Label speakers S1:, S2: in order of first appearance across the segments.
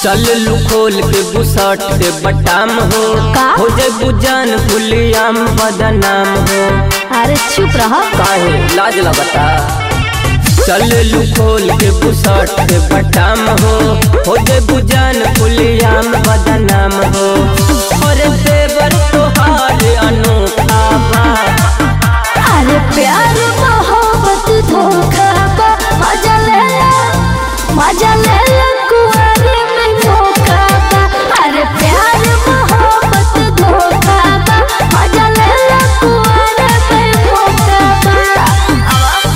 S1: चल लू खोल के बुसट के बटाम हो
S2: का?
S1: हो जाए बुजान फुलियाम बदनाम हो
S2: अरे चुप रह
S1: काहे लाज लगता चल लू खोल के बुसट के बटाम हो हो जाए बुजान फुलियाम बदनाम हो और देवर तोहार अनोखा बा
S2: अरे प्यार मोहब्बत धोखा बा मजा ले ले मजा ले ले कुंवारे में धोखा बा अरे प्यार मोहब्बत धोखा बा मजा ले ले कुंवारे में धोखा बा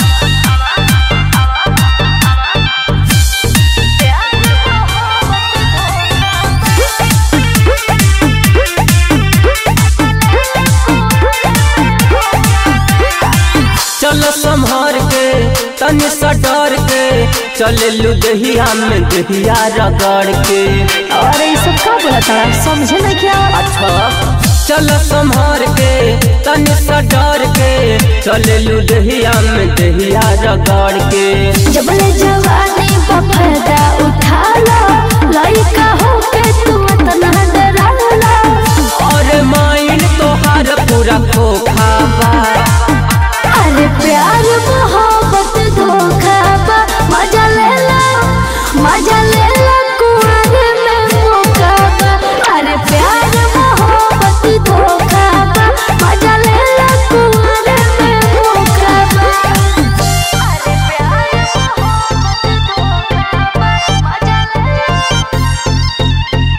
S1: चल संभार के तनी सा डर के चले लू दहिया में दहिया रगड़ के
S2: अरे ये सब का बोला था समझे ना क्या
S1: अच्छा चल संभार के तनी सा डर के चले लू दहिया में दहिया रगड़ के
S2: जब ले जवानी बफायदा उठा लो लड़का हो के तू इतना डराला
S1: और माइन तोहार पूरा खोखा बा
S2: अरे प्यार मोहब्बत धोखा बा मजा ले ला मजा ले ला कुआरे में मौका बा अरे प्यार मोहब्बत धोखा बा मजा ले ला कुआरे में मौका बा अरे प्यार मोहब्बत धोखा बा मजा ले ला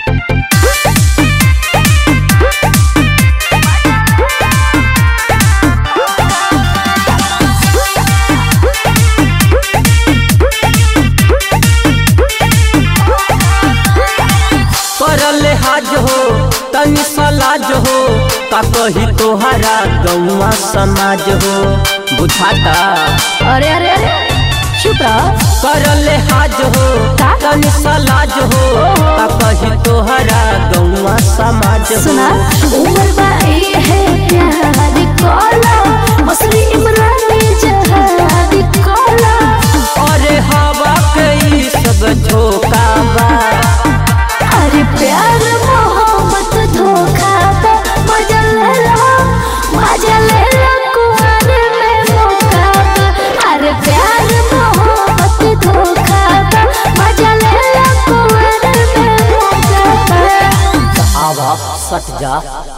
S1: करल हाज हो तनी सलाज हो का कही तोहरा गौवा समाज हो बुझाता
S2: अरे अरे अरे चुप रह
S1: करल हाज हो
S2: का?
S1: तनी सलाज हो का कही तोहरा गौवा समाज हो
S2: सुना उमर बाई है प्यार कोला मसरी इमरानी जहाद कोला
S1: अरे हवा के ई सब झोंका बा
S2: अरे प्यार मोहब्बत धोखा बा मजा ले लो मजा ले लो कुआरे में मौका बा अरे प्यार मोहब्बत धोखा बा मजा ले लो कुआरे में मौका बा
S1: आवा सट जा